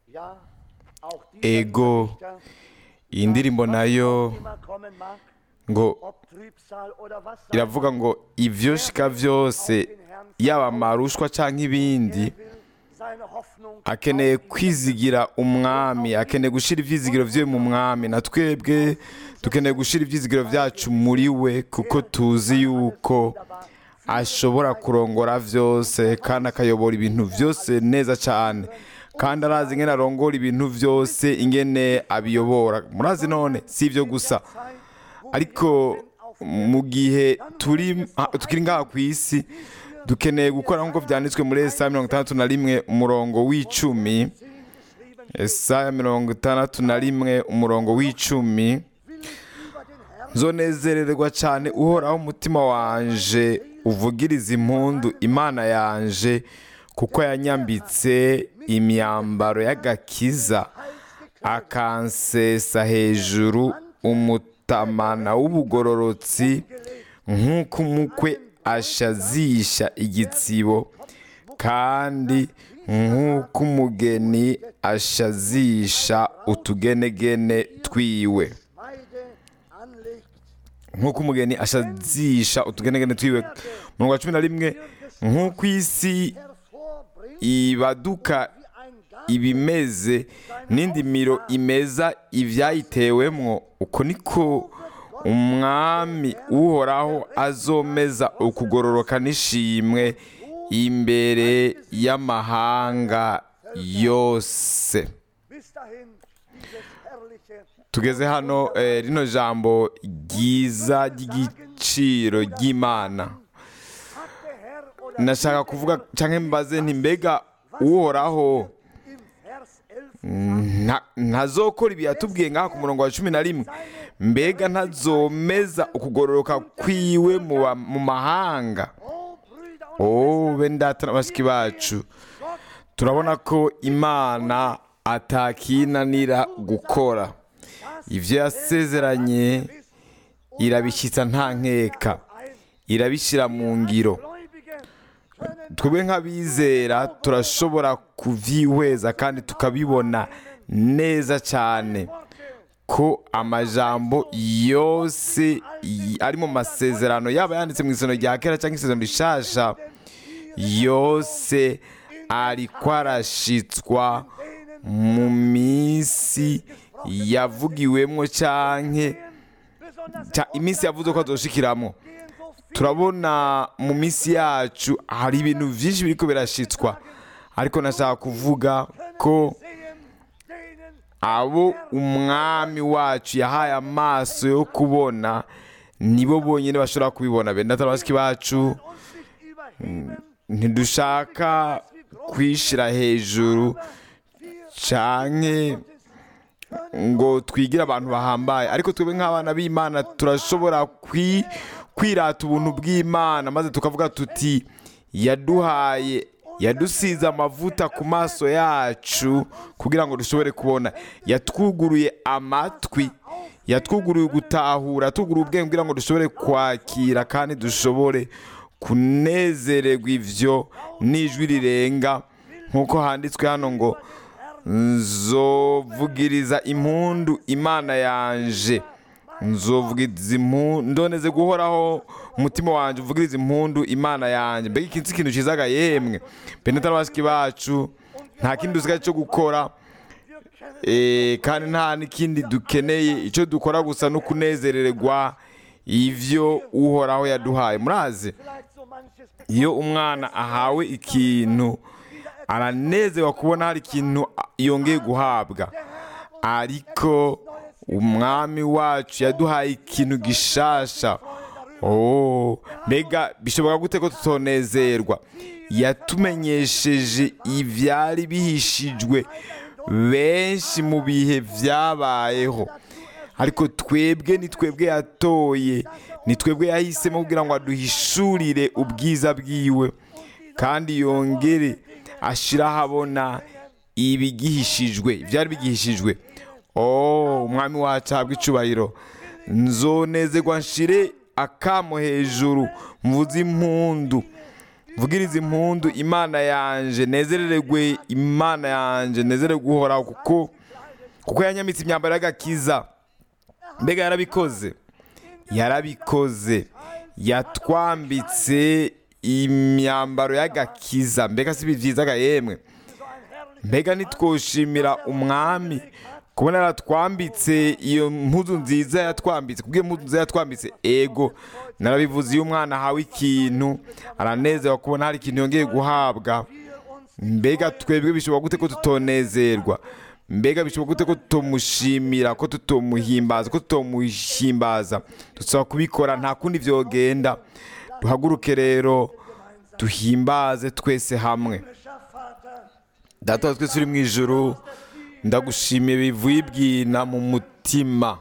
Ja, auch dieser ego Richter, iyi ndirimbo nayo was immer kommen mag, ngo ob Trübsal oder was sein iravuga ngo ibyo shika byose yaba amarushwa cyangwa ibindi Er will seine Hoffnung akeneye kwizigira umwami akeneye gushyira ibyizigiro bye mu mwami na twebwe dukeneye gushyira ibyizigiro byacu muri we kuko tuzi yuko ashobora kurongora byose kandi akayobora ibintu byose neza cyane kandi arazi ingene arongora ibintu byose ingene abiyobora murazi none si ibyo gusa ariko mu gihe turi tukiri ngaha ku isi dukeneye gukora nk'uko byanditswe muri esaya mirongo itandatu na rimwe umurongo w'icumi esaya mirongo itandatu na rimwe umurongo w'icumi zonezererwa cyane uhoraho umutima wanje uvugiriza impundu imana yanje kuko yanyambitse imyambaro y'agakiza akansesa hejuru umutamana w'ubugororotsi nk'uko umukwe ashazisha igitsibo kandi nk'uko umugeni ashazisha utugenegene twiwe Weide anlegt, nk'uko umugeni ashazisha utugenegene twiwe murongo wa cumi na rimwe nk'uko isi hervorbringt ibaduka wie ein Garten ibimeze n'indi miro imeza ibyayitewemwo uko niko umwami uhoraho azomeza ukugororoka n'ishimwe imbere y'amahanga yose bis dahin dieses herrliche tugeze hano eh, rino jambo ryiza ry'igiciro ry'imana hat der Herr oder nashaka kuvuga cyangwa mbaze nti mbega uhoraho im Vers 11 nta- ntazokora ibi yatubwiye ngaha ku murongo wa cumi na rimwe mbega ntazomeza ukugororoka kwiwe mu ba- mu mahanga Oh Brüder und oh bene data na bashiki bacu turabona ko imana atakinanira gukora ibyo yasezeranye irabishyitsa nta nkeka irabishyira mu ngiro Gläubige können twebwe nk'abizera turashobora kubyihweza kandi tukabibona neza cyane ko amajambo yose y- ari mu masezerano yaba yanditse mu isezerano rya kera cyangwa isezerano rishasha yose ariko arashitswa mu minsi yavugiwemo cyangwa besonders cya- iminsi yavuze ko azoshikiramo gehen so viel turabona mu minsi yacu hari ibintu byinshi biriko birashitswa ariko nashaka kuvuga ko sehen, denen abo umwami wacu yahaye amaso yo kubona nibo bonyine bashobora kubibona bene data na bashiki bacu uns nicht überheben, ntidushaka kwishira hejuru canke ngo twigire abantu bahambaye ariko twebwe nk'abana b'imana turashobora kwi- kwirata ubuntu bw'imana maze tukavuga tuti yaduhaye yadusize amavuta ku maso yacu kugira ngo dushobore kubona yatwuguruye amatwi yatwuguruye gutahura yatwuguruye ubwenge kugira ngo dushobore kwakira kandi dushobore kunezererwa ivyo n'ijwi rirenga nk'uko handitswe hano ngo nzovugiriza impundu imana yanje nzovugiriza impundu ndoneze guhoraho umutima wanjye uvugiriza impundu imana yanjye mbega iki si ikintu cyizaga yemwe beneta n'abashiki bacu nta kindi dusigaye cyo gukora Eh, kandi nta n'ikindi dukeneye icyo dukora gusa no kunezererwa ivyo uhoraho yaduhaye murazi vielleicht so manches iyo umwana ahawe ikintu aranezerwa kubona hari ikintu yongeye guhabwa ariko umwami wacu yaduhaye ikintu gishasha oh mbega bishobora gute ko tutonezerwa yatumenyesheje ibyari bihishijwe benshi mu bihe byabayeho ariko twebwe ni twebwe yatoye ni twebwe yahisemo kugira ngo aduhishurire ubwiza bwiwe kandi yongere ashyire ahabona ibigihishijwe ibyari bigihishijwe oh umwami wacu ahabwa icubahiro nzonezerwa nshire akamo hejuru mvuze impundu mvugirize impundu imana yanje nezerererwe imana yanje nezererwe guhoraho kuko kuko yanyamitse imyambaro y'agakiza mbega yarabikoze yarabikoze yatwambitse imyambaro y'agakiza mbega si byiza ga yemwe mbega ntitwoshimira umwami kubona yaratwambitse iyo mpuzu nziza yatwambitse kubwo iyo mpuzu nziza yatwambitse ego narabivuze iyo umwana ahawe ikintu aranezerwa kubona hari ikintu yongeye guhabwa mbega twebwe bishobora gute ko tutonezerwa mbega bishobora gute ko tutomushimira ko tutomuhimbaza ko tutomuhimbaza dusaba kubikora nta kundi byogenda duhaguruke rero duhimbaze twese hamwe data wa twese uri mu ijoro ndagushimiye bivuye ibwina mu mutima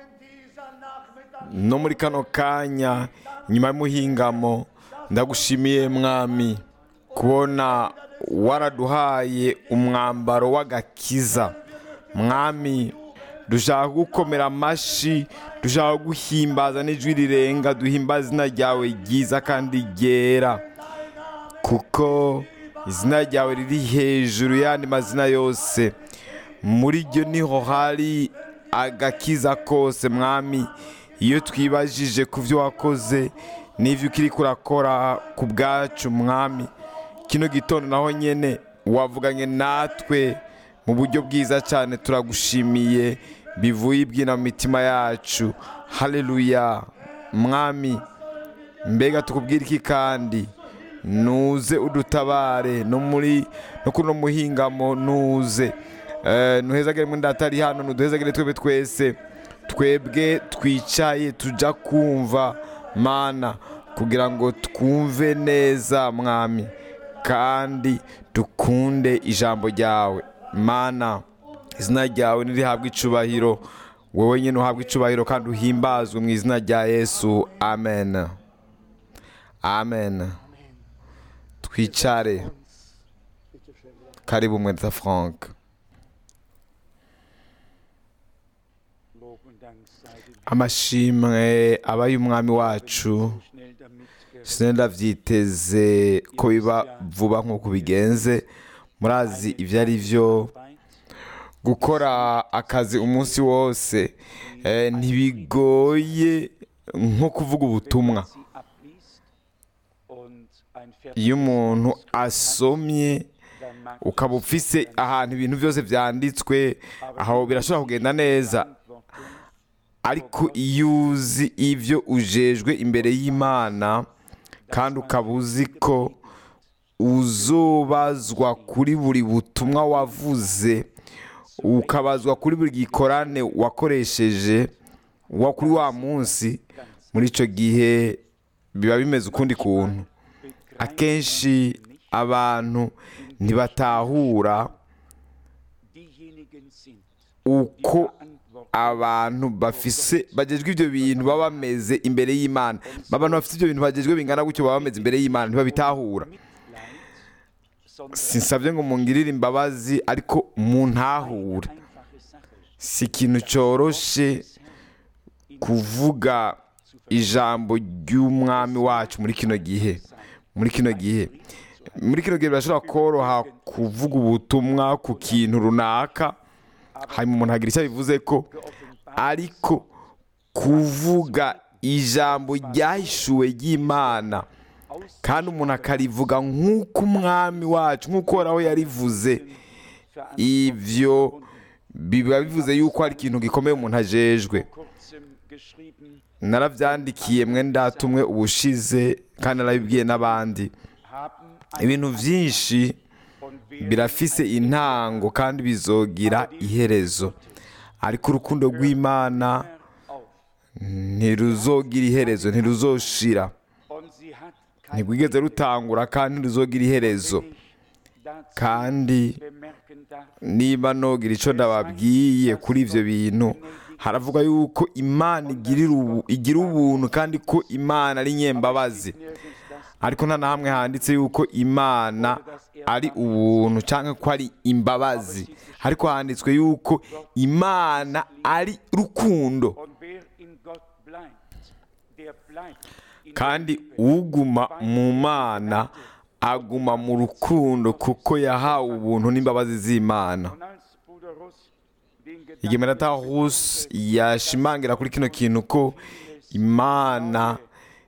no muri kano kanya nyuma y'umuhingamo ndagushimiye mwami kubona waraduhaye umwambaro w'agakiza mwami dushaka gukomera amashyi dushaka guhimbaza n'ijwi rirenga duhimbaza izina ryawe ryiza kandi ryera kuko izina ryawe riri hejuru y'andi mazina yose muri ryo niho hari agakiza kose mwami iyo twibajije ku byo wakoze n'ibyo ukiri kurakora ku bwacu mwami kino gitondo naho nyine wavuganye natwe mu buryo bwiza cyane turagushimiye bivuye ibyina mu mitima yacu hareruya mwami mbega tukubwira iki kandi nuze udutabare no muri no kuno muhingamo nuze ntuhezagere muri ndatari hano ntuduhezagere twebwe twese twebwe twicaye tujya kumva mana kugira ngo twumve neza mwami kandi dukunde ijambo ryawe mana izina ryawe ntirihabwe icubahiro wowe nyine uhabwe icubahiro kandi uhimbazwe mu izina rya yesu amen amen twicare karibu mweta frank amashimwe aba y'umwami wacu sinenda byiteze ko biba vuba nk'uko bigenze murazi ibyo ari byo gukora akazi umunsi wose ntibigoye nko kuvuga ubutumwa iyo umuntu asomye ukaba ufise ahantu ibintu byose byanditswe aho birashobora kugenda neza ariko iyo uzi ibyo ujejwe imbere y'imana kandi ukaba uzi ko uzobazwa kuri buri butumwa wavuze ukabazwa kuri buri gikorane wakoresheje wa kuri wa munsi muri icyo gihe biba bimeze ukundi kuntu akenshi abantu ntibatahura uko abantu bafise bagejwe ibyo bintu baba bameze imbere y'imana abantu bafite ibyo bintu bagejwe bingana gutyo baba bameze imbere y'imana ntibabitahura sinsabye ngo mungirire imbabazi ariko muntahure si ikintu cyoroshe kuvuga ijambo ry'umwami wacu muri kino gihe muri kino gihe muri kino gihe birashobora koroha kuvuga ubutumwa ku kintu runaka hanyuma umuntu agira icyo abivuze ko ariko kuvuga ijambo ryahishuwe ry'imana kandi umuntu akarivuga nk'uko umwami wacu nk'uko uhoraho yarivuze ibyo biba bivuze yuko hari ikintu gikomeye umuntu ajejwe narabyandikiye mwenda tumwe ubushize kandi narabibwiye n'abandi ibintu byinshi birafise intango kandi bizogira iherezo ariko urukundo rw'imana ntiruzogira iherezo ntiruzoshira ntirwigeze rutangura kandi ntiruzogira iherezo kandi niba nogira icyo ndababwiye kuri ibyo bintu haravuga yuko imana igira ubuntu kandi ko imana ari nyembabazi ariko nta na hamwe handitse yuko imana ari ubuntu cyangwa ko ari imbabazi ariko handitswe yuko imana ari rukundo kandi uguma mu mana aguma mu rukundo kuko yahawe ubuntu n'imbabazi z'imana Und als Bruder Russ den igihe Gedanken menata hus yashimangira kuri kino kintu ko imana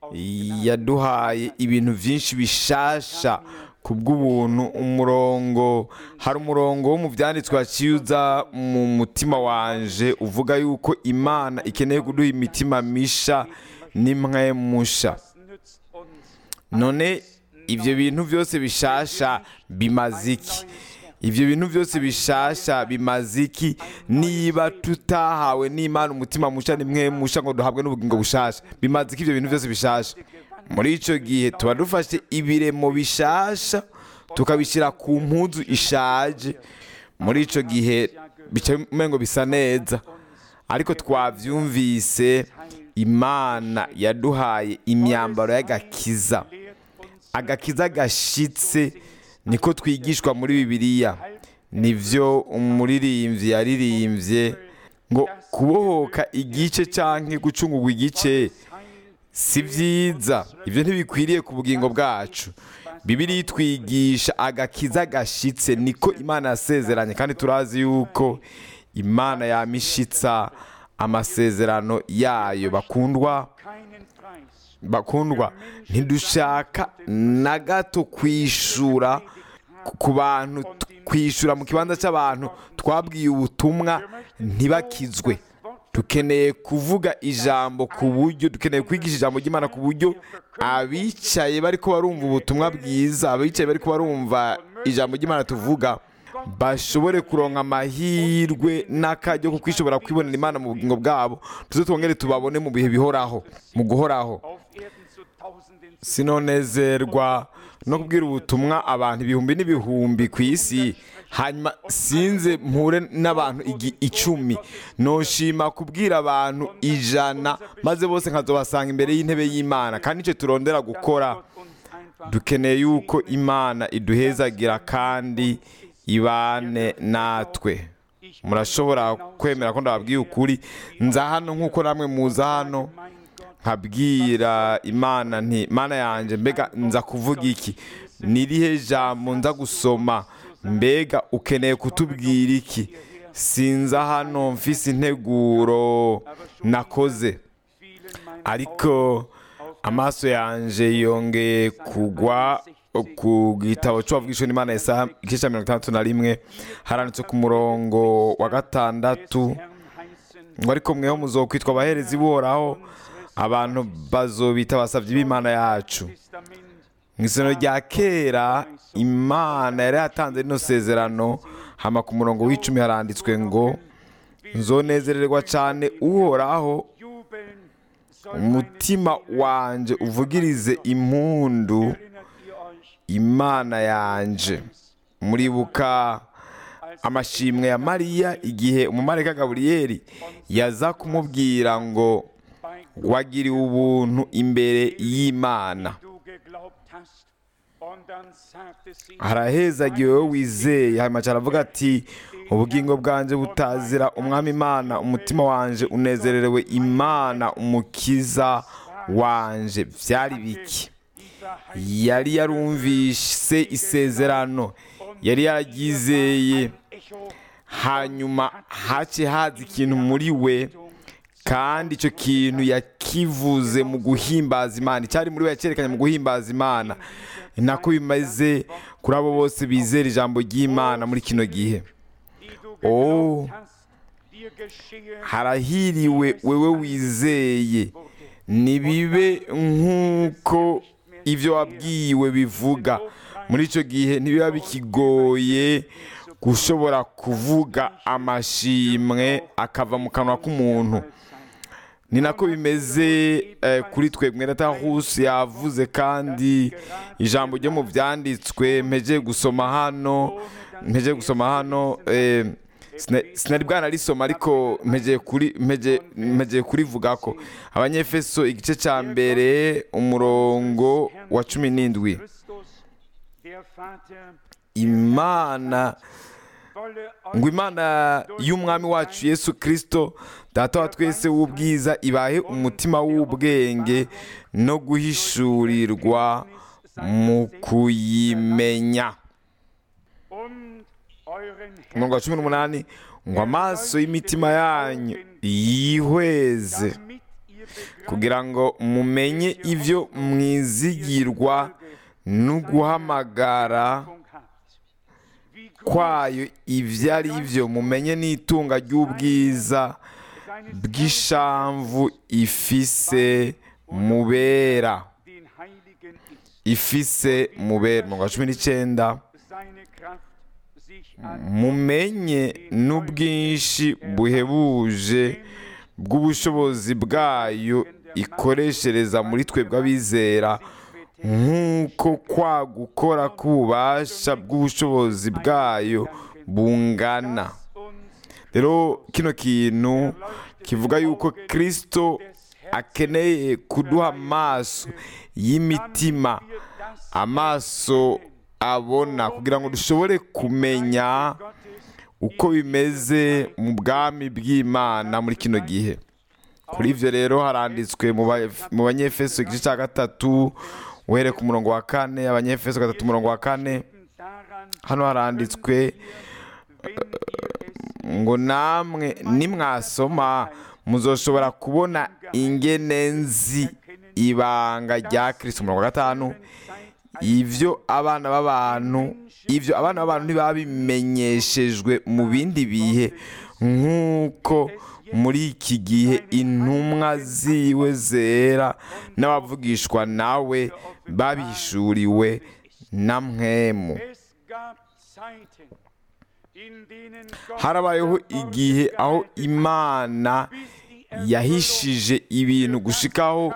yaduhaye ibintu byinshi bishasha ku bw'ubuntu umurongo hari umurongo wo mu byanditswe waciza mu mutima wanje uvuga yuko imana ikeneye kuduha imitima misha n'imwe musha nützt uns none ibyo bintu byose bishasha bimaze iki ibyo bintu byose bishasha bimaze iki niba tutahawe n'imana umutima musha nimwe musha ngo duhabwe n'ubugingo bushasha bimaze iki ibyo bintu byose bishasha muri icyo gihe tuba dufashe ibiremo bishasha tukabishyira ku mpuzu ishaje muri icyo gihe bica umengo bisa neza ariko twabyumvise imana yaduhaye imyambaro y'agakiza agakiza gashitse niko twigishwa muri bibiliya nibyo umuririmbyi yaririmbye ngo kubohoka igice cyangwa gucungurwa igice si byiza ibyo ntibikwiriye ku bugingo bwacu bibiri twigisha agakiza gashitse niko imana yasezeranye kandi turazi yuko imana yamishitsa amasezerano yayo bakundwa keinen Preis bakundwa ntidushaka na gato kwishura ku bantu kwishura mu kibanza cy'abantu twabwiye ubutumwa ntibakizwe dukeneye kuvuga ijambo ku buryo dukeneye kwigisha ijambo ry'imana ku buryo abicaye bari ko barumva ubutumwa bwiza abicaye bari ko barumva ijambo ry'imana tuvuga bashobore kuronka amahirwe n'akajyo ko kwishobora kwibonera imana mu bugingo bwabo tuze twongere tubabone mu bihe bihoraho mu guhoraho auf Erden zu Tausenden zu sinonezerwa no kubwira ubutumwa abantu ibihumbi n'ibihumbi ku isi hanyuma sinze mpure n'abantu igi- icumi noshima kubwira abantu ijana maze bose nkazobasanga imbere y'intebe y'imana kandi icyo turondera gukora uns einfach dukeneye yuko imana iduhezagira kandi ibane natwe murashobora kwemera ko ndababwiye ukuri nza hano nk'uko namwe muza hano mein Gott nkabwira imana nti mana yanjye mbega nza kuvuga iki nirihe jambo nza gusoma mbega ukeneye kutubwira iki sinza hano mfise integuro nakoze fielen meine ariko amaso yanjye yongeye kugwa ku gitabo cy'uwabwishe n'imana Yesaya igice cya mirongo itandatu na rimwe haranditse ku murongo wa gatandatu Herrn heißen ngo ariko mweho muzokwitwa abaherezi buhoraho abantu bazobita abasabyi b'imana yacu Testament mu isano rya kera imana yari yatanze rino sezerano hama ku murongo w'icumi haranditswe ngo nzonezererwa cyane uhoraho jubeln soll meine umutima wanjye uvugirize impundu erinnert ihr euch imana yanje muribuka amashimwe ya mariya igihe umumarayika gaburiyeli yaza kumubwira ngo bei wagiriwe ubuntu imbere y'imana du geglaubt hast und dann sagte sie harahezagiwe wowe wizeye hanyuma aravuga ati ubugingo bwanjye butazira umwami imana umutima wanjye unezererewe imana umukiza wanje byari biki dieser yari yarumvise isezerano yari yaragizeye Echo hanyuma hace haza ikintu muri we kandi icyo kintu yakivuze mu guhimbaza imana icyari muri we yacyerekanye mu guhimbaza imana ni nako bimeze kuri abo bose bizera ijambo ry'imana muri kino gihe die du Oh. geglaubt hast, dir geschehe harahiriwe wewe wizeye nibibe nk'uko ibyo wabwiwe bivuga muri icyo gihe ntibiba bikigoye gushobora kuvuga amashimwe akava mu kanwa k'umuntu ni nako bimeze eh, kuri twe mwenatahusi yavuze kandi ijambo ryo mu byanditswe mpeje gusoma hano mpeje gusoma hano eh, sina- sinari bwanarisoma ariko mpegeye kuri mpegeye- mpegeye kurivuga ko abanyefeso igice cya mbere umurongo wa cumi n'indwi Christus, der Vater, imana wolle ngo euch imana y'umwami wacu yesu kirisito data wa twese w'ubwiza ibahe umutima w'ubwenge no guhishurirwa mu kuyimenya und euren umurongo wa cumi n'umunani ngo amaso y'imitima yanyu yihweze damit ihr begreift, kugira ngo mumenye ibyo mwizigirwa no guhamagara habt. Wie groß kwayo ibyo ari byo mumenye n'itunga ry'ubwiza seines bw'ishamvu ifise mubera den Heiligen ist, ifise mubera umurongo wa cumi n'icyenda seine Kraft sich an mumenye n'ubwinshi buhebuje bw'ubushobozi bwayo ikoreshereza muri twebwe abizera nk'uko kwa gukora k'ububasha bw'ubushobozi bwayo bungana uns rero kino kintu kivuga yuko kirisito akeneye kuduha amaso y'imitima wir das amaso abona kugira ngo dushobore kumenya Gottes uko bimeze mu bwami bw'imana muri kino gihe kuri ibyo rero haranditswe mu ba- mu banyefeso igice cya gatatu uhereye ku murongo wa kane abanyefeso gatatu umurongo wa kane daran, hano haranditswe wenn ihr es ngo namwe nimwasoma muzoshobora kubona ingene nzi ibanga rya kirisito umurongo wa gatanu ibyo abana b'abantu ibyo abana b'abantu ntibabimenyeshejwe mu bindi bihe nk'uko muri iki gihe intumwa ziwe zera n'abavugishwa nawe babihishuriwe na mwemu Es gab Zeiten, in denen Gott harabayeho igihe aho imana bis die yahishije ibintu gushikaho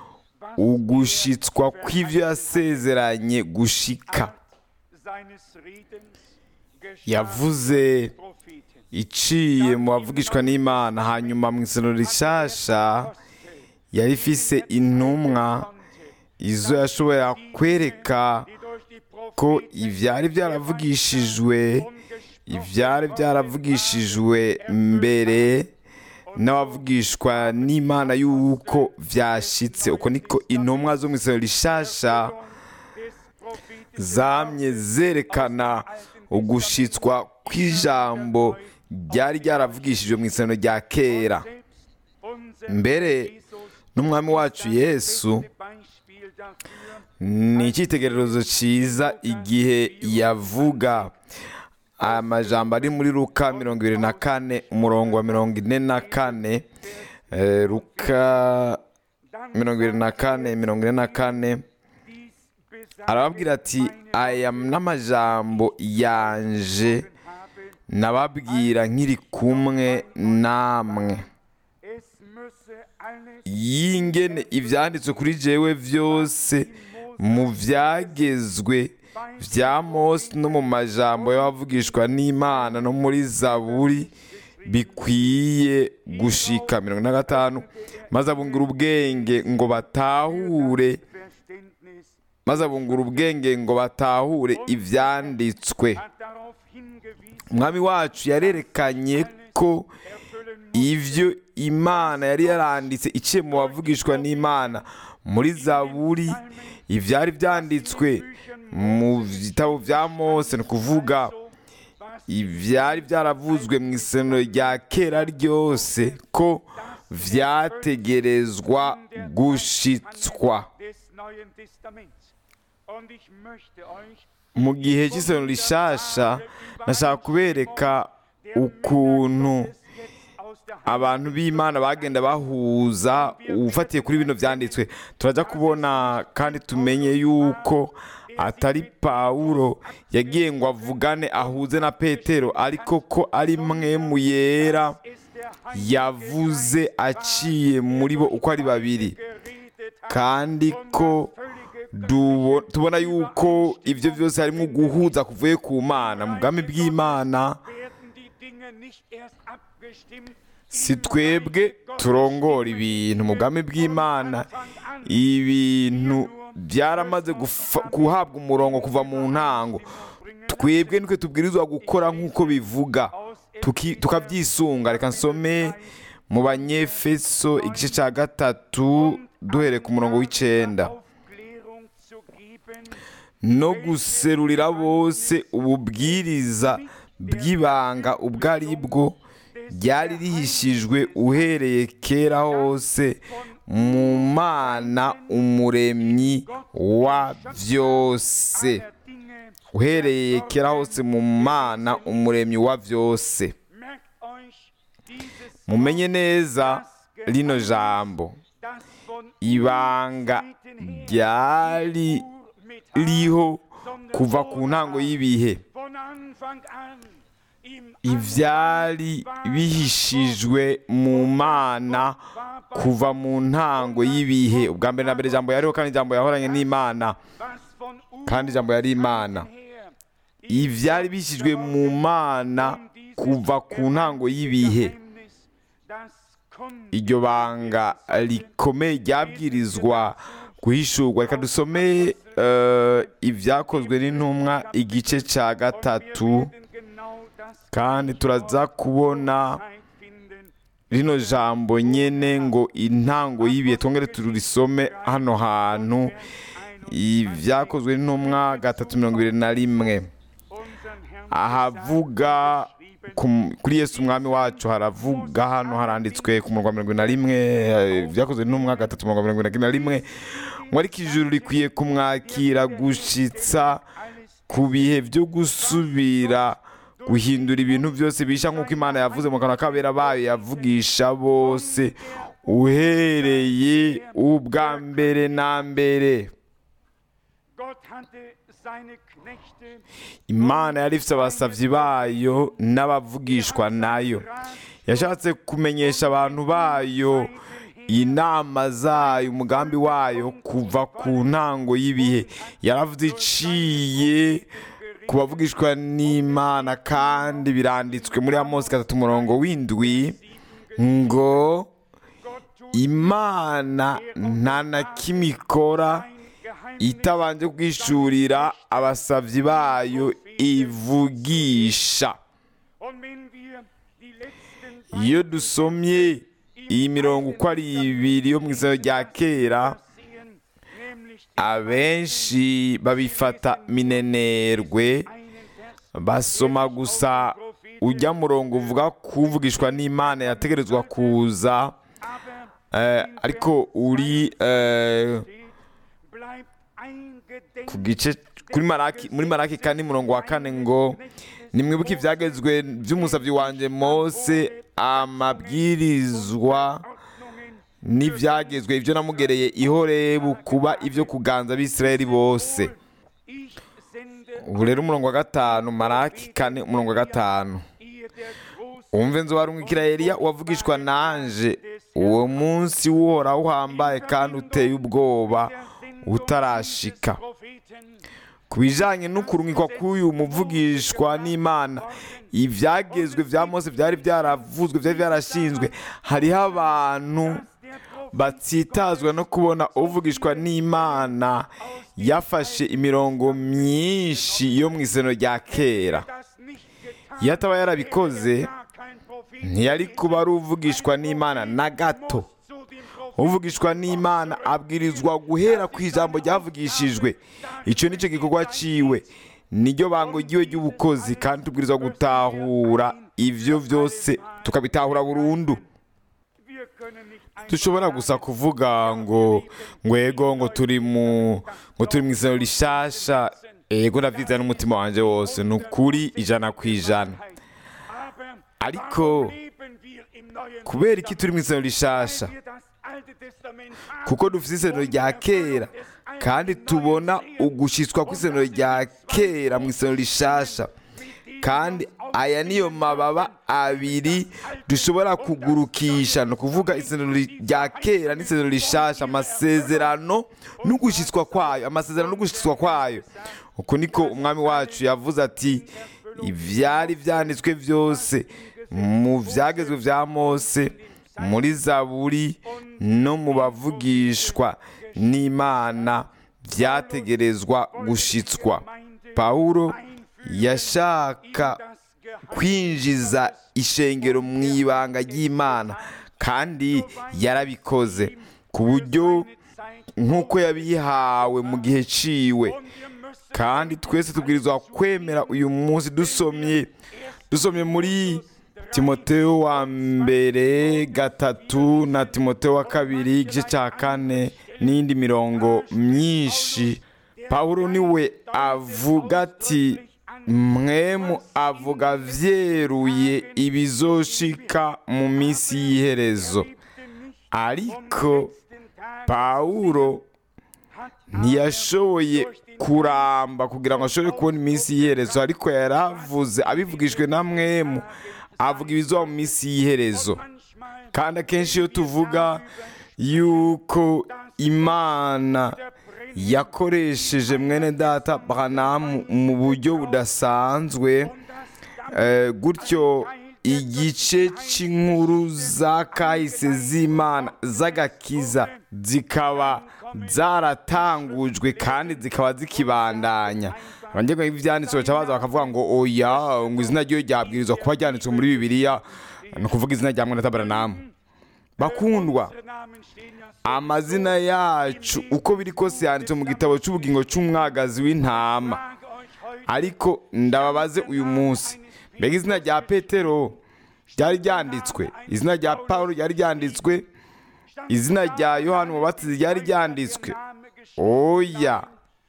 ugushitswa kw'ibyo yasezeranye gushika seines Redens geschah yavuze Propheten. iciye mu bavugishwa n'imana hanyuma mu isoro rishasha yari ifise intumwa izo yashobora kwereka Die durch die ko Propheten ibyari byaravugishijwe umgesprochen ibyari byaravugishijwe mbere n'abavugishwa n'imana y'uko byashitse uko niko intumwa zo mu isoro rishasha des Propheten zamye zerekana ugushitswa kw'ijambo ryari ryaravugishijwe mu isano rya kera selbst unser mbere Jesus n'umwami wacu yesu beste Beispiel dafür, ni icyitegererezo cyiza igihe yavuga amajambo ari muri luka mirongo ibiri na kane umurongo wa mirongo ine na kane eh, luka dann mirongo ibiri na kane mirongo ine na kane dies besagt arababwira ati aya n'amajambo yanje habe, nababwira nkiri kumwe namwe es müsse alles yingene ibyanditswe kuri jewe byose mu byagezwe bya mose no mu majambo y'abavugishwa n'imana no muri zaburi bikwiye gushika mirongo ine na gatanu maze abungura ubwenge ngo batahure Verständnis maze abungura ubwenge ngo batahure ibyanditswe hat darauf hingewiesen, umwami wacu yarerekanye ko erfüllen muss ibyo imana yari yaranditse iciye mu bavugishwa n'imana muri zaburi ibyari byanditswe mu bitabo bya mose ni ukuvuga was ibyari byaravuzwe mu isano rya kera ryose ko byategerezwa gushitswa des Neuen Testaments. Und ich möchte euch mu gihe cy'isano rishasha nashaka kubereka ukuntu aus der abantu b'imana bagenda bahuza ufatiye kuri bino byanditswe turajya kubona kandi tumenye yuko atari pawulo yagiye ngo avugane ahuze na petero ariko ko ari mwe mu yera ist der Heilige yavuze aciye muri bo uko ari babiri geredet hat kandi ko völlige dubo- tubona yuko ibyo byose harimo guhuza kuvuye ku mana mu bwami bw'imana werden die Dinge nicht erst abgestimmt si twebwe turongora ibintu mu bwami bw'imana ibintu byaramaze gufa- guhabwa umurongo kuva mu ntango twebwe nitwe tubwirizwa gukora nk'uko bivuga tuki- tukabyisunga reka nsome mu banyefeso igice cya gatatu duhereye ku murongo w'icyenda Aufklärung zu geben no guserurira bose ububwiriza bw'ibanga ubwo ari bwo ryari rihishijwe uhereye kera hose mu mana umuremyi wa byose aller Dinge. uhereye kera hose mu mana umuremyi wa byose Merkt euch dieses mumenye neza rino jambo das von ibanga ryari riho kuva ku ntango y'ibihe von Anfang an im ibyari bihishijwe mu mana kuva mu ntango y'ibihe ubwa mbere na mbere ijambo yariho kandi ijambo yahoranye n'imana was von Ur kandi ijambo yari imana her ibyari bihishijwe mu mana kuva ku ntango y'ibihe Geheimnis, das kommt iryo banga rikomeye ryabwirizwa guhishurwa reka dusome eh, ibyakozwe n'intumwa igice cya gatatu genau das kandi turaza kubona Zeit finden. rino jambo nyene ngo intango y'ibihe twongere turisome hano hantu ibyakozwe n'intumwa gatatu mirongo ibiri na rimwe Unseren Herrn ahavuga ku- kuri yesu umwami wacu haravuga hano haranditswe ku murongo wa mirongo ine na rimwe eh, ibyakozwe n'intumwa gatatu mirongo mirongo ine na rimwe ngo ariko ijuru rikwiye kumwakira gushitsa ku bihe byo gusubira guhindura ibintu byose bisha nk'uko imana yavuze mu kanwa k'abera bayo yavugisha bose uhereye ubwa mbere na mbere Gott hatte seine Knechte imana yari ifite abasabyi bayo n'abavugishwa nayo yashatse kumenyesha abantu bayo inama zayo umugambi wayo kuva ku ntango y'ibihe yaravuze iciye ku bavugishwa n'imana kandi biranditswe muri amosi gatatu umurongo w'indwi ngo Gott tut imana nta na kimwe ikora ein Geheimnis itabanje kwishurira abasabyi bayo ivugisha und wenn wir die letzten iyo dusomye iyi mirongo uko ari ibiri yo mu isoro rya kera sehen, nämlich abenshi babifata minenerwe einen Vers basoma gusa ujya murongo uvuga kuvugishwa n'imana yategerezwa kuza aber eh, ariko uri eh, steht, bleibt eingedenk ku gice kuri maraki muri maraki kane murongo wa kane ngo nimwibuke ibyagezwe by'umusabyi wanjye mose amabwirizwa Ordnungen n'ibyagezwe ibyo namugereye ihorebu kuba ibyo kuganza abisirayeli bose ich sende ubu rero umurongo wa gatanu maraki kane umurongo wa gatanu ihr der großen umve nzu warumwikira Eliya wavugishwa nanje uwo munsi w'uhoraho uhambaye kandi uteye ubwoba utarashika Propheten ku bijyanye n'ukurungikwa k'uyu muvugishwa n'imana ibyagezwe bya mose byari byaravuzwe byari byarashinzwe hariho abantu der Prophet batsitazwa no kubona uvugishwa n'imana yafashe imirongo myinshi yo mu iseno rya kera das nicht getan iyo ataba yarabikoze gar kein Prophet ntiyari kuba ari uvugishwa n'imana na gato zu dem Propheten uvugishwa n'imana abwirizwa guhera ku ijambo ryavugishijwe icyo nicyo gikorwa ciwe niryo bango ryiwe ry'ubukozi kandi tubwirizwa gutahura ibyo byose tukabitahura burundu wir können nicht ein dushobora gusa kuvuga ngo ngwego ngo turi mu ngo turi mu isano rishasha ego ndabyita n'umutima wanjye wose ni ukuri ijana ku ijana aber ariko warum leben wir im neuen kubera iki turi mu isano rishasha wir das alte Testament haben kuko dufite isezerano rya kera kandi tubona ugushyitswa kw'isezerano rya kera mu isezerano rishasha kandi aya niyo mababa abiri dushobora kugurukisha ni ukuvuga isezerano rya kera n'isezerano rishasha amasezerano n'ugushyitswa kwayo amasezerano n'ugushyitswa kwayo uko niko umwami wacu yavuze ati ibyari byanditswe byose mu byagezwe bya mose muri zaburi no mu bavugishwa n'imana byategerezwa gushitswa pawulo yashaka kwinjiza ishengero mu ibanga ry'imana kandi yarabikoze ku buryo nk'uko yabihawe mu gihe ciwe kandi twese tubwirizwa kwemera uyu munsi dusomye dusomye muri timoteo wa mbere gatatu na timoteo wa kabiri igice cya kane n'indi mirongo myinshi pawulo niwe avuga ati mwemu avuga vyeruye ibizoshika mu minsi y'iherezo ariko pawulo ntiyashoboye kuramba kugira ngo ashobore kubona iminsi y'iherezo ariko yaravuze abivugijwe na mwemu avuga ibizoba mu minsi y'iherezo kandi akenshi iyo tuvuga yuko imana yakoresheje mwene data Branham mu buryo budasanzwe eh, gutyo igice cy'inkuru za kahise z'imana z'agakiza zikaba zaratangujwe kandi zikaba zikibandanya abanyarwanda ibyanditswe baca baza bakavuga ngo oya ngo izina ryo ryabwirizwa kuba ryanditswe muri bibiliya ni ukuvuga izina rya mwene Branham bakundwa amazina yacu uko biri kose yanditse mu gitabo cy'ubugingo cy'umwagazi w'intama ariko ndababaze uyu munsi mbega izina rya petero ryari ryanditswe izina rya paul ryari ryanditswe izina rya yohani umubatizi ryari ryanditswe oya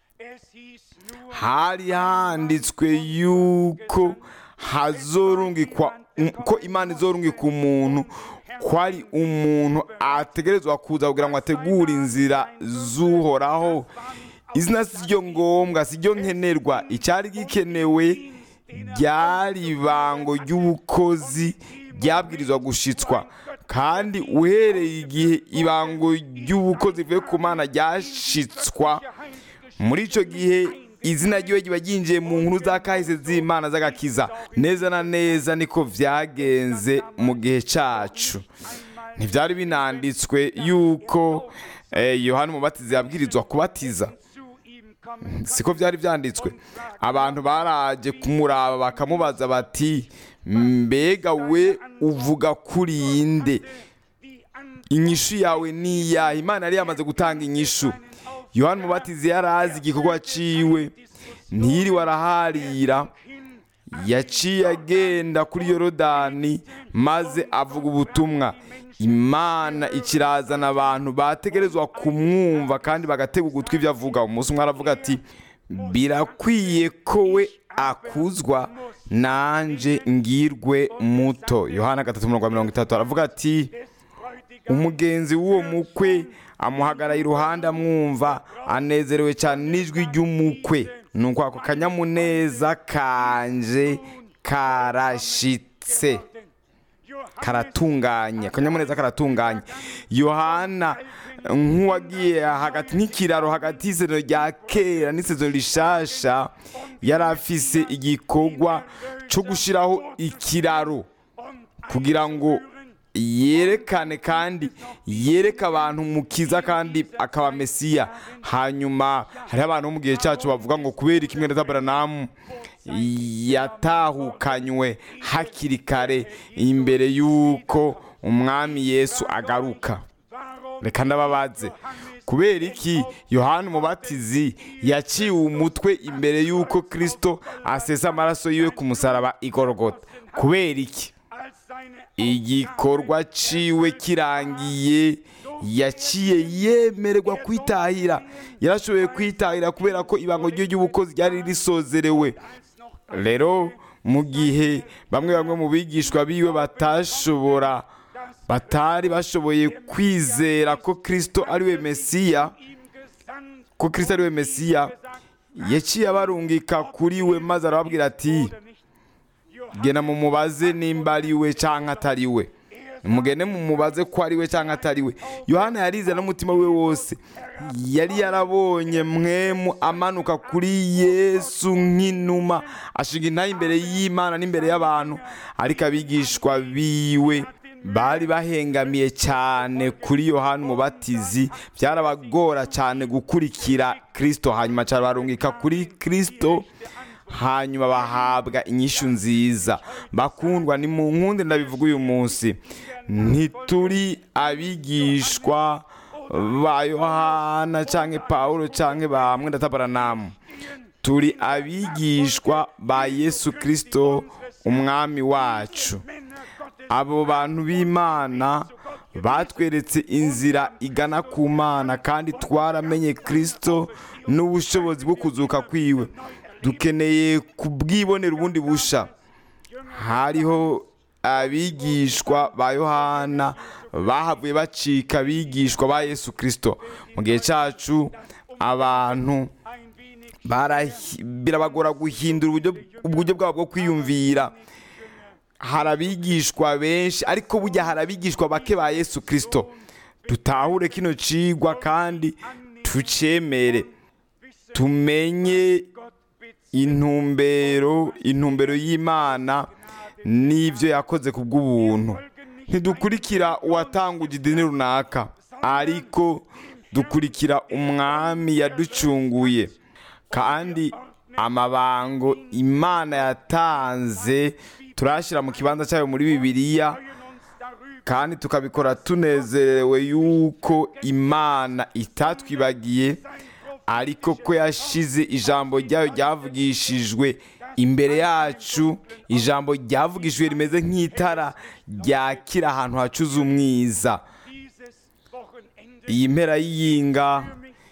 hari handitswe yuko hazorungikwa ko imana izorungika umuntu ko ari umuntu ategerezwa kuza kugira ngo ategure inzira z'uhoraho izina si ryo ngombwa si ryo nkenerwa icyari gikenewe ryari ibango ry'ubukozi ryabwirizwa gushitswa kandi uhereye igihe ibango ry'ubukozi rivuye ku mana ryashitswa muri icyo gihe izina ryiwe riba ryinjiye mu nkuru za kahise z'imana z'agakiza neza na neza niko byagenze mu gihe cyacu ntibyari binanditswe yuko yohani umubatizi yabwirizwa kubatiza siko byari byanditswe abantu baraje kumuraba bakamubaza bati mbega we uvuga kuri inde inyishu yawe ni iyahe imana yari yamaze gutanga inyishu yohani umubatizi yari azi igikorwa ciwe ntiyiriwe araharira yaciye agenda kuri yorodani maze avuga ubutumwa imana ikirazana abantu bategerezwa kumwumva kandi bagatega ugutwi ibyo avuga umunsi umwe aravuga ati birakwiye ko we akuzwa nanjye ngirwe muto yohana gatatu mirongo itatu aravuga ati umugenzi w'uwo mukwe amuhagara iruhande amwumva anezerewe cyane n'ijwi ry'umukwe nuko ako kanyamuneza kanje karashitse karatunganye akanyamuneza karatunganye yohana nk'uwagiye hagati nk'ikiraro hagati y'isezerano rya kera n'isezerano rishasha yari afise igikorwa cyo gushyiraho ikiraro kugira ngo yerekane kandi yereke abantu mukiza kandi akaba mesiya hanyuma hariho abantu bo mu gihe cyacu bavuga ngo kubera ikimwe na Branham yatahukanywe hakiri kare imbere y'uko umwami yesu agaruka reka ndababaze kubera iki yohani umubatizi yaciwe umutwe imbere y'uko kirisito asesa amaraso yiwe ku musaraba igorogota kubera iki igikorwa ciwe kirangiye yaciye yemererwa kwitahira yarashoboye kwitahira kubera ko ibango rye ry'ubukozi ryari risozerewe rero mu gihe bamwe bamwe mu bigishwa biwe batashobora batari bashoboye kwizera ko kirisito ariwe mesiya ko kirisito ariwe mesiya yaciye abarungika kuri we maze arababwira ati gena mumubaze nimba ari we cyangwa atari we mugende mumubaze ko ari we cyangwa atari we yohana yarize n'umutima we wose yari yarabonye mwemu amanuka kuri yesu nk'inuma ashinga intayi imbere y'imana n'imbere y'abantu ariko abigishwa biwe bari bahengamiye cyane kuri yohani umubatizi byarabagora cyane gukurikira kirisito hanyuma cyane barungika kuri kirisito hanyuma bahabwa inyishu nziza bakundwa ni mu nkundi ndabivuga uyu munsi ntituri abigishwa ba yohana cyangwa paul cyangwa ba mwenda Branham turi abigishwa ba yesu kirisito umwami wacu abo bantu b'imana batweretse inzira igana ku mana kandi twaramenye kirisito n'ubushobozi bwo kuzuka kwiwe dukeneye kubwibonera ubundi busha hariho abigishwa ba yohana bahavuye bacika abigishwa ba yesu kirisito mu gihe cyacu abantu barahi- birabagora guhindura uburyo uburyo bwabo bwo kwiyumvira hari abigishwa benshi ariko burya hari abigishwa bake ba yesu kirisito dutahure kino cigwa kandi tucemere tumenye intumbero intumbero y'imana n'ibyo yakoze ku bw'ubuntu ntidukurikira uwatanguje idini runaka ariko dukurikira umwami yaducunguye kandi amabango imana yatanze turashyira mu kibanza cyayo muri bibiliya kandi tukabikora tunezerewe yuko imana itatwibagiye ariko ko yashize ijambo ryayo ryavugishijwe imbere yacu ijambo ryavugishijwe rimeze nk'itara ryakira ahantu hacuze umwiza iyi mpera y'iyinga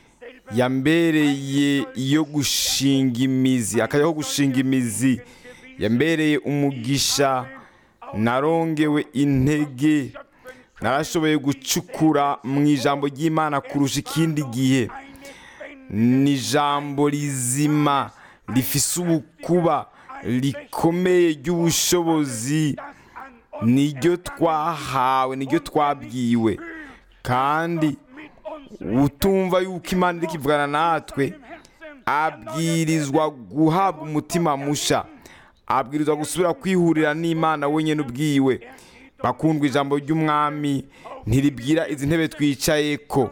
yambereye iyo gushinga imizi akajyaho gushinga imizi yambereye umugisha narongewe intege narashoboye gucukura mu ijambo ry'imana kurusha ikindi gihe ni ijambo rizima rifise ubukuba rikomeye ry'ubushobozi niryo twahawe niryo twabwiwe kandi utumva yuko imana iri kivugana natwe abwirizwa guhabwa umutima musha abwirizwa gusubira kwihurira n'imana wenyine ubwiwe bakundwa ijambo ry'umwami ntiribwira izi ntebe twicaye ko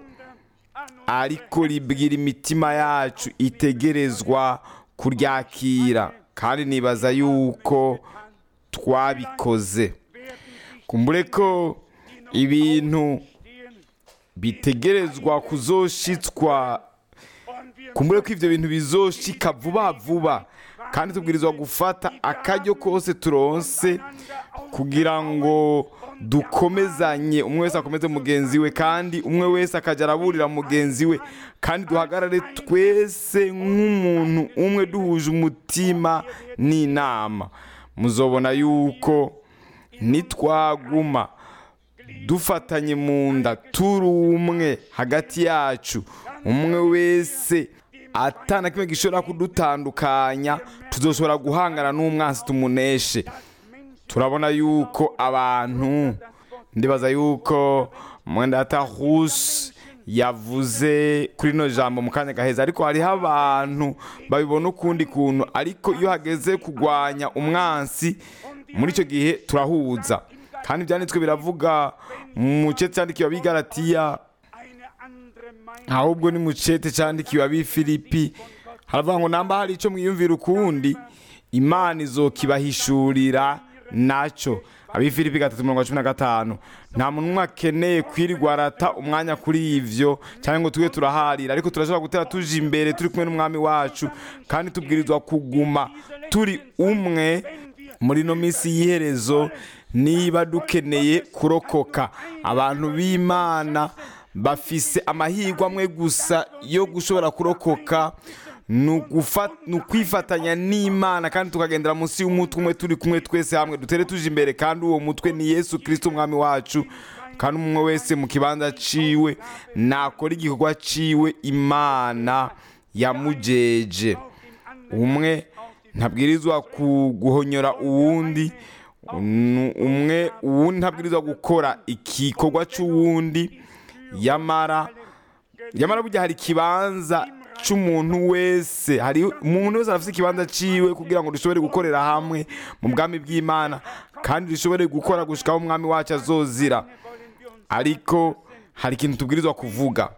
ariko ribwira imitima yacu itegerezwa kuryakira kandi nibaza yuko twabikoze kumbure ko ibintu bitegerezwa kuzoshitswa kumbure ko ibyo bintu bizoshika vuba vuba kandi tubwirizwa gufata akaryo kose turonse kugira ngo dukomezanye umwe wese akomeze mugenzi we kandi umwe wese akajya araburira mugenzi we kandi duhagarare twese nk'umuntu umwe duhuje umutima n'inama muzobona yuko nitwaguma dufatanye mu nda turi umwe hagati yacu umwe wese atana kimwe gishobora kudutandukanya tuzoshobora guhangana n'umwansi tumuneshe turabona yuko abantu ndibaza yuko mwenda huse yavuze kuri ino jambo mu kanya gaheza ariko hariho abantu babibona ukundi kuntu ariko iyo hageze kurwanya umwansi muri icyo gihe turahuza kandi ibyanditswe biravuga mu cete cyandikiwe abigaratiya ahubwo ni mu cete cyandikiwe abifilipi haravuga ngo namba hari icyo mwiyumvira ukundi imana izokibahishurira nacyo abifilipi gatatu mirongo cumi na gatanu nta muntu umwe akeneye kwirirwa arata umwanya kuri ivyo cyangwa ngo tube turaharira ariko turashobora gutera tuje imbere turi kumwe n'umwami wacu kandi tubwirizwa kuguma turi umwe muri ino minsi y'iherezo niba dukeneye kurokoka abantu b'imana bafise amahirwe amwe gusa yo gushobora kurokoka ni ukwifatanya n'imana kandi tukagendera munsi y'umutwe umwe turi kumwe twese hamwe dutere tuje imbere kandi uwo mutwe ni yesu kirisito umwami wacu kandi umwe wese mu kibanza ciwe nakora igikorwa ciwe imana yamujeje umwe ntabwirizwa guhonyora uwundi umwe uwundi ntabwirizwa gukora igikorwa cy'uwundi yamara yamara burya hari ikibanza cy'umuntu wese hari umuntu wese arafite ikibanza ciwe kugira ngo dushobore gukorera hamwe mu bwami bw'imana kandi dushobore gukora gushikaho umwami wacu azozira ariko hari ikintu tubwirizwa kuvuga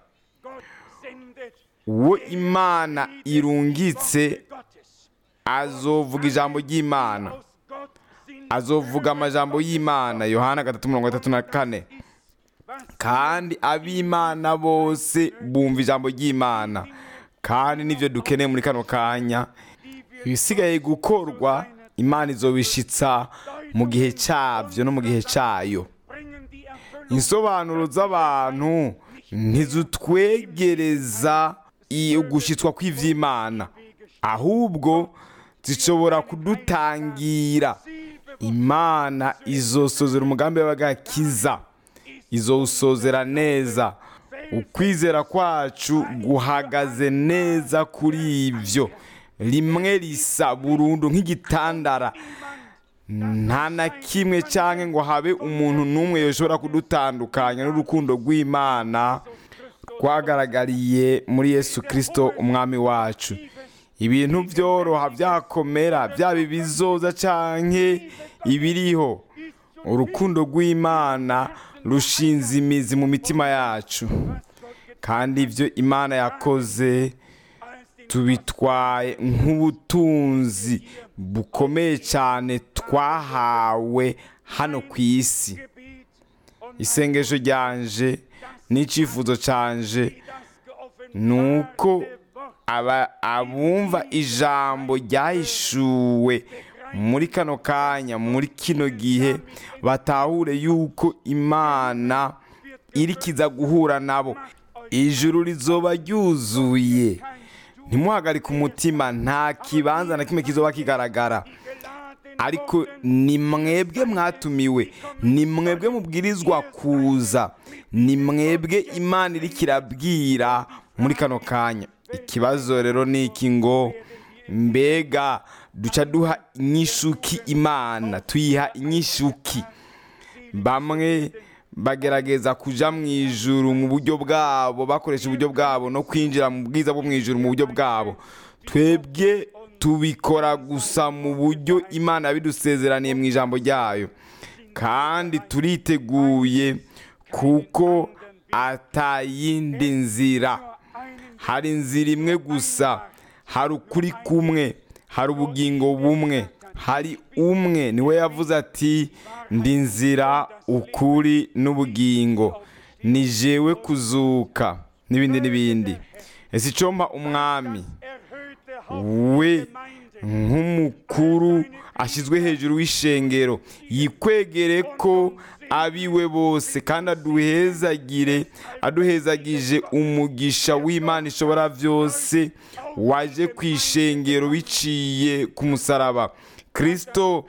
uwo imana irungitse azovuga ijambo ry'imana azovuga amajambo y'imana yohana gatatu mirongo itatu na kane kandi ab'imana bose bumva ijambo ry'imana kandi nibyo dukeneye muri kano kanya ibisigaye gukorwa imana izobishitsa mu gihe cyabyo no mu gihe cyayo bringen die Erfüllung insobanuro z'abantu ntizitwegereza i- ugushyitswa kw'iby'imana ahubwo zishobora kudutangira imana izosozera umugambi w'agakiza izowusozera neza ukwizera kwacu guhagaze neza kuri ibyo rimwe risa burundu nk'igitandara nta na kimwe cyangwa ngo habe umuntu n'umwe yashobora kudutandukanya n'urukundo rw'imana rwagaragariye muri yesu kirisito umwami wacu ibintu byoroha byakomera byaba ibizoza cyangwa ibiriho urukundo rw'imana rushinze imizi mu mitima yacu kandi ibyo imana yakoze tubitwaye nk'ubutunzi bukomeye cyane twahawe hano ku isi isengesho ryanje n'icyifuzo cyanje ni uko aba- abumva ijambo ryahishuwe muri kano kanya muri kino gihe batahure yuko imana iri kiza guhura nabo ijuru rizoba ryuzuye ntimuhagarike umutima nta kibanza na kimwe kizoba kigaragara ariko ni mwebwe mwatumiwe ni mwebwe mubwirizwa kuza ni mwebwe imana iri kirabwira muri kano kanya ikibazo rero ni iki ngo mbega duca duha inyishuki imana tuyiha inyishuki bamwe bagerageza kuja mu ijuru mu buryo bwabo bakoresha uburyo bwabo no kwinjira mu bwiza bwo mu ijuru mu buryo bwabo twebwe tubikora gusa mu buryo imana yabidusezeraniye mu ijambo ryayo kandi turiteguye kuko atayindi nzira hari inzira imwe gusa hari ukuri kumwe hari ubugingo bumwe hari umwe niwe yavuze ati ndi nzira ukuri n'ubugingo ni jewe kuzuka n'ibindi n'ibindi ese icomba umwami we nk'umukuru ashyizwe hejuru w'ishengero yikwegere ko abiwe bose kandi aduhezagire aduhezagije umugisha w'imana ishobora byose waje ku ishengero biciye ku musaraba kirisito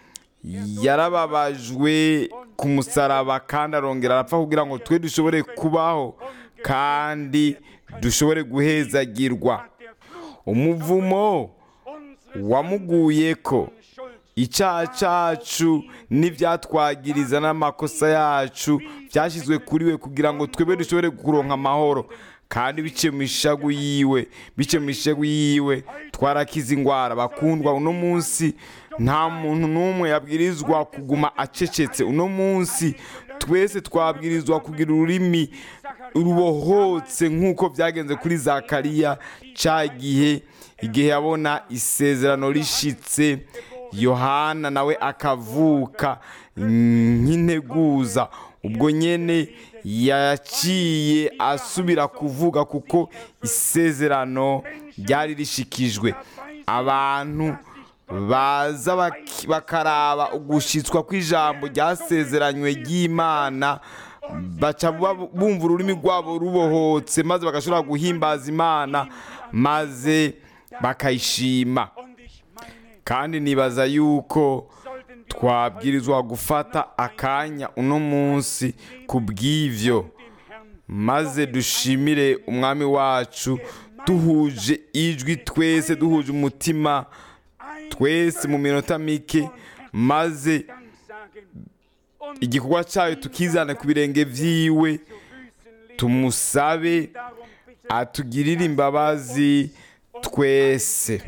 yarababajwe ku musaraba kandi arongera arapfa kugira ngo twe dushobore kubaho kandi dushobore guhezagirwa umuvumo wamuguye ko icyaha cyacu n'ibyatwagiriza n'amakosa yacu byashyizwe kuri we kugira ngo twebe dushobore kuronka amahoro kandi biciye mu ishagu yiwe biciye mu ishagu yiwe twarakize indwara bakundwa uno munsi nta muntu n'umwe yabwirizwa kuguma acecetse uno munsi twese twabwirizwa kugira ururimi rubohotse nk'uko byagenze kuri zakariya cya gihe igihe yabona isezerano rishitse yohana nawe akavuka nk'integuza ubwo nyine yaciye asubira kuvuga kuko isezerano ryari rishikijwe abantu baza bak- bakaraba ugushyitswa kw'ijambo ryasezeranywe ry'imana baca bab- bumva ururimi rwabo rubohotse maze bagashobora guhimbaza imana maze bakayishima kandi nibaza yuko twabwirizwa gufata akanya uno munsi ku bw'ivyo maze dushimire umwami wacu duhuje ijwi twese duhuje umutima twese mu minota mike maze igikorwa cyayo tukizana ku birenge vyiwe tumusabe atugirire imbabazi twese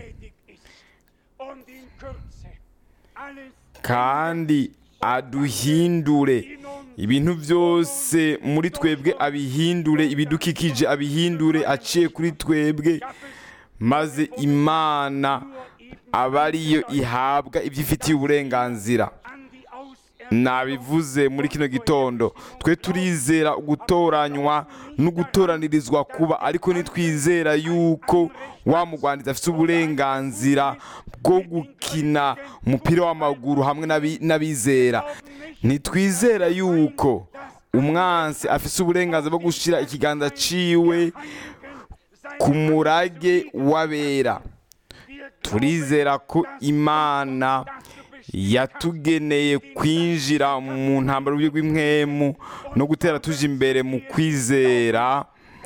kandi aduhindure ibintu byose muri twebwe abihindure ibidukikije abihindure aciye kuri twebwe maze imana aba ariyo ihabwa ibyo ifitiye uburenganzira nabivuze muri kino gitondo twe turizera gutoranywa no gutoranirizwa kuba ariko ntitwizera yuko wa mugwandizi afite uburenganzira bwo gukina umupira w'amaguru hamwe n'abi- n'abizera ntitwizera yuko umwansi afite uburenganzira bwo gushyira ikiganza ciwe ku murage w'abera turizera ko imana yatugeneye kwinjira mu ntambaro y'uburyo bw'impwemu no gutera tuje imbere mu kwizera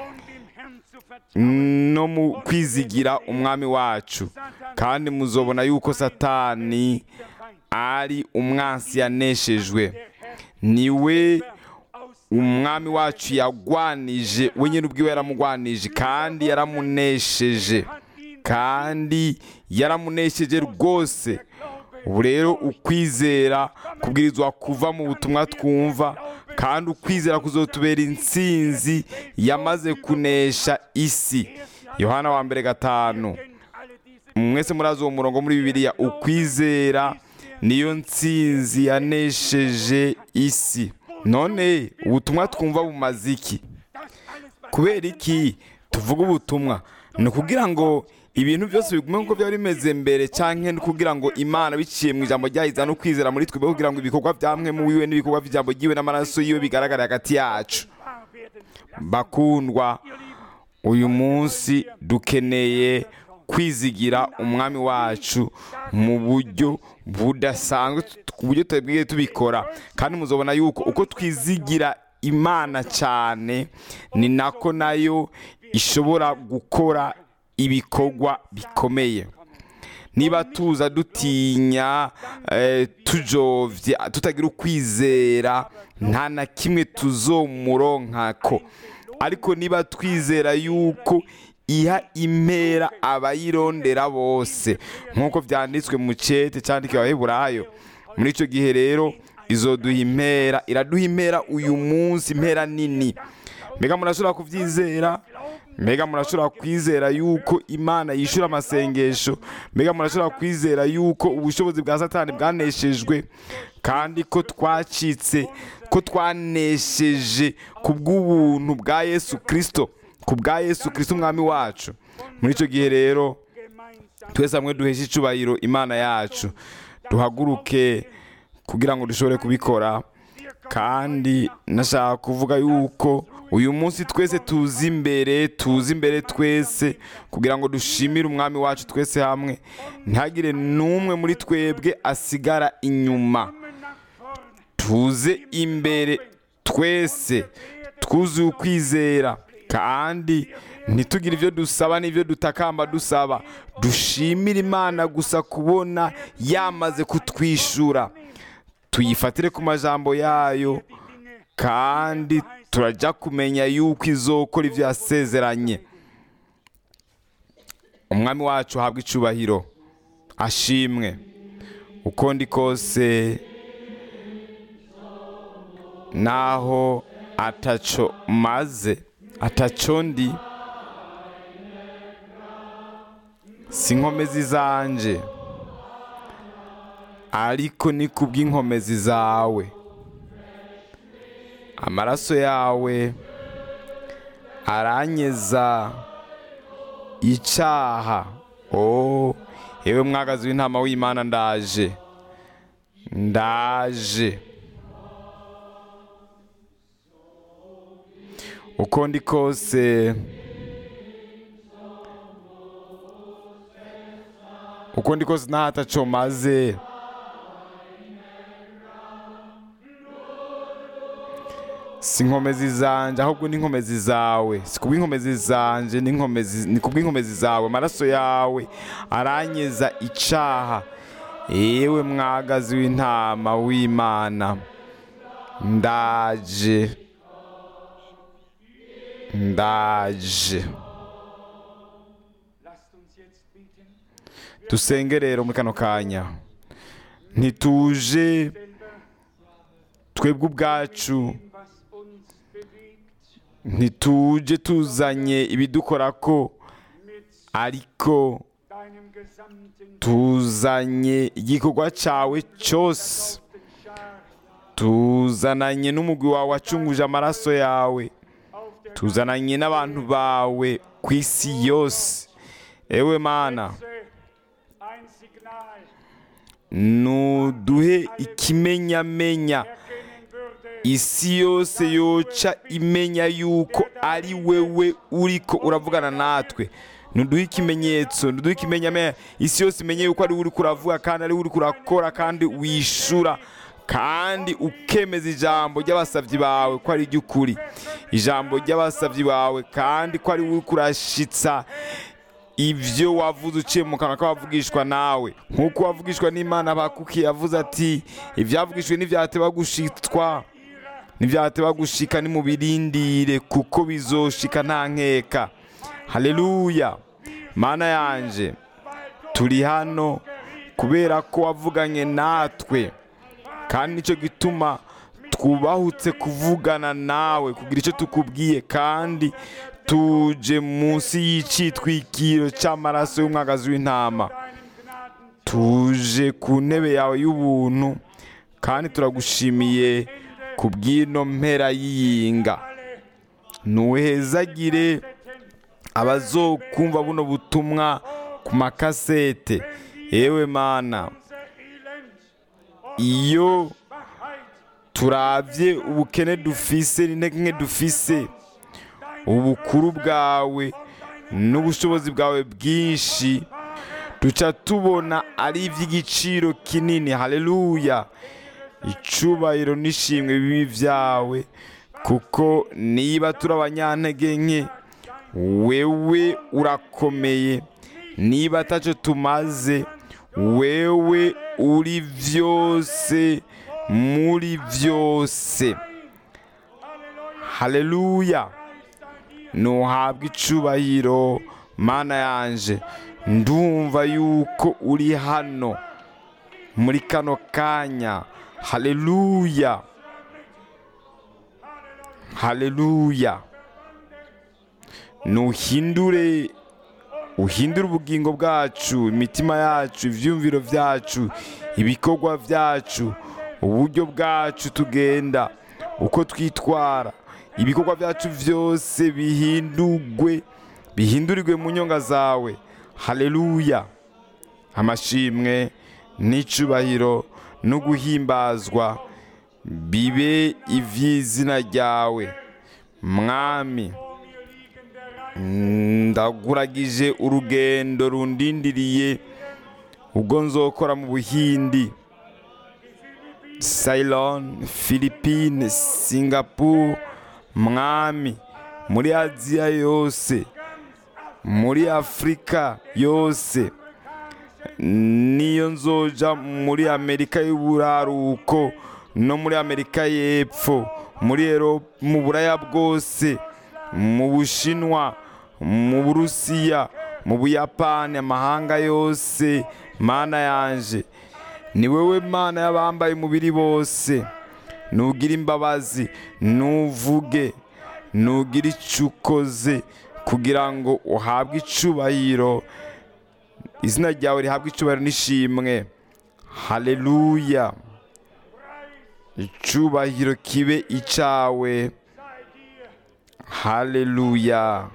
no mu kwizigira umwami wacu kandi muzobona yuko satani ari umwansi yaneshejwe niwe umwami wacu yagwanije we nyine ubwiwe yaramugwanije kandi yaramunesheje kandi yaramunesheje rwose ubu rero ukwizera kubwirizwa kuva mu butumwa twumva kandi ukwizera kuzotubera intsinzi yamaze kunesha isi yohana wa mbere gatanu mwese murazi uwo murongo muri bibiliya ukwizera niyo ntsinzi yanesheje isi none ubutumwa twumva bumaze iki kubera iki tuvuga ubutumwa ni ukugira ngo ibintu byose bigume nk'uko byari bimeze mbere cyangwa ni ukugira ngo imana biciye mu ijambo ryayiza no kwizera muri twe kugira ngo ibikorwa byamwe mu wiwe n'ibikorwa by'ijambo ryiwe n'amaraso yiwe bigaragare hagati yacu bakundwa uyu munsi dukeneye kwizigira umwami wacu mu buryo budasanzwe ku buryo tutabwiye tubikora kandi muzobona yuko uko twizigira imana cyane ni nako nayo ishobora gukora ibikorwa bikomeye niba tuza dutinya eh, tujovye tutagira ukwizera nta na kimwe tuzomuronkako ariko niba twizera yuko iha impera abayirondera bose nk'uko byanditswe mu cete cyandikiwe abaheburayo muri icyo gihe rero izoduha impera iraduha impera uyu munsi impera nini mbega murashobora kubyizera mbega murashobora kwizera yuko imana yishyura amasengesho mbega murashobora kwizera yuko ubushobozi bwa satani bwaneshejwe kandi ko twacitse ko twanesheje ku bw'ubuntu bwa yesu kirisito ku bwa yesu kirisito umwami wacu muri icyo gihe rero twese hamwe duheshe icyubahiro imana yacu duhaguruke kugira ngo dushobore kubikora kandi nashaka kuvuga yuko uyu munsi twese tuzi imbere tuzi imbere twese kugira ngo dushimire umwami wacu twese hamwe ntihagire n'umwe muri twebwe asigara inyuma tuze imbere twese twuzuye ukwizera kandi ntitugire ibyo dusaba n'ibyo dutakamba dusaba dushimire imana gusa kubona yamaze kutwishyura tuyifatire ku majambo yayo kandi turajya kumenya yuko izokora ibyo yasezeranye umwami wacu ahabwa icubahiro ashimwe uko ndi kose naho ataco maze ataco ndi si inkomezi zanje ariko ni kubw'inkomezi zawe amaraso yawe aranyeza icyaha o yewe mwagazi w'intama w'imana ndaje ndaje uko ndi kose uko ndi kose nta ataco maze si inkomezi zanje ahubwo ni inkomezi zawe si kubw'inkomezi zanje ni inkomezi- ni kubw'inkomezi zawe amaraso yawe aranyeza icaha yewe mwagazi w'intama w'imana ndaje ndaje Lasst uns jetzt beten. dusenge rero muri kano kanya ntituje twebwe ubwacu Was uns bewegt, ntituje tuzanye ibidukora ko ariko deinem gesamten tuzanye igikorwa cyawe cyose Schar tuzananye n'umugwi wawe wacunguje amaraso yawe tuzananye n'abantu bawe ku isi yose ewe mana ein Signal nuduhe ikimenyamenya erkennen würde, isi yose yoca imenya yuko ari wewe uriko uravugana natwe nuduhe ikimenyetso nuduhe ikimenyamenya isi yose imenye yuko ari we uriko uravuga kandi ari we uriko urakora kandi wishura kandi ukemeza ijambo ry'abasavyi bawe ko ari iry'ukuri ijambo ry'abasavyi bawe kandi ko ari we uriko urashitsa ibyo wavuze uciye mu kanwa k'abavugishwa nawe nk'uko wavugishwa n'imana bakuki yavuze ati ibyavugishwe ntibyateba gushitwa ntibyateba gushika nimubirindire kuko bizoshika nta nkeka haleluya mana yanje turi hano kubera ko wavuganye natwe kandi nicyo gituma twubahutse kuvugana nawe kugira icyo tukubwiye kandi tuje munsi y'icitwikiro cy'amaraso y'umwagazi w'intama tuje ku ntebe yawe y'ubuntu kandi turagushimiye ku bw'ino mpera y'iyinga ntuhezagire abazokumva buno butumwa ku makasete yewe mana iyo turabye ubukene dufise n'intege nke dufise ubukuru bwawe n'ubushobozi bwawe bwinshi duca tubona ari iby'igiciro kinini haleluya icubahiro n'ishimwe bibi byawe kuko niba turi abanyantege nke wewe urakomeye niba atacyo tumaze wewe uri byose muri byose haleluya ntuhabwe icubahiro mana yanje ndumva yuko uri hano muri kano kanya haleluya haleluya nuhindure uhindure ubugingo bwacu imitima yacu ibyumviro byacu ibikorwa byacu uburyo bwacu tugenda uko twitwara ibikorwa byacu byose bihindurwe bihindurirwe mu nyonga zawe haleluya amashimwe n'icubahiro no guhimbazwa bibe iby'izina ryawe mwami ndaguragije urugendo rundindiriye ubwo nzokora mu buhindi Ceylon, Philippines, Singapore, mwami muri Aziya yose muri Afurika yose niyo nzoja muri Amerika y'uburaruko no muri Amerika y'epfo muri Eropa mu buraya bwose mu Bushinwa mu Burusiya mu Buyapani amahanga yose mana yanje ni wowe mana y'abambaye umubiri bose nugira imbabazi nuvuge nugira icyo ukoze kugira ngo uhabwe icubahiro izina ryawe rihabwe icubahiro n'ishimwe haleluya icubahiro kibe icawe haleluya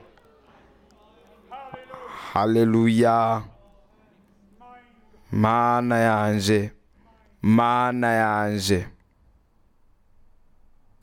haleluya mana yanje mana yanje